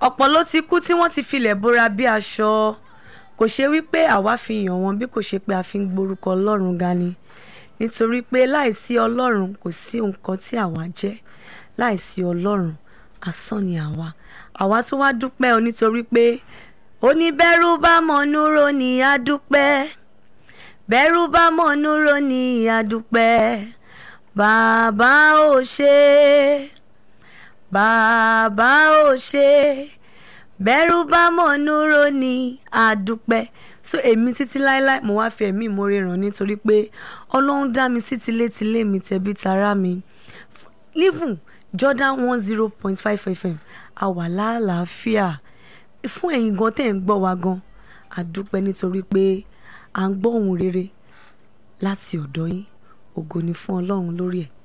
ọ̀pọ̀ ló ti kú tí wọ́n ti filẹ̀ bora bí aṣọ kò ṣe wípé àwa fi yàn wọ́n bí kò ṣe pé a fi ń gborúkọ ọlọ́run ga ni nítorí pé láìsí ọlọ́run kò sí nǹkan tí àwa jẹ́ láìsí ọlọ́run asán ni àwa àwa tún wá dúpẹ́ o nítorí pé oníbẹ̀rù bá mọ̀núrò ní àdúpẹ́ bẹ̀rù bá mọ̀núrò ní àdúpẹ́ bàbá ò ṣe bàbá ò ṣe bẹ̀rù bá mọ̀núrò ní àdúpẹ́ so èmi títí láéláé mo wá fi ẹ̀mí ìmoore ràn nítorí pé ọlọ́run dá mi sí tilétilé mi tẹ̀bí tará mi even Jordan one zero point five fm a wà lálàáfíà fún ẹ̀yin gan tẹ̀ ń gbọ́ wa gan àdúpẹ́ nítorí pé à ń gbọ́ ohùn rere láti ọ̀dọ̀ yín ògo ni fún ọlọ́run lórí ẹ̀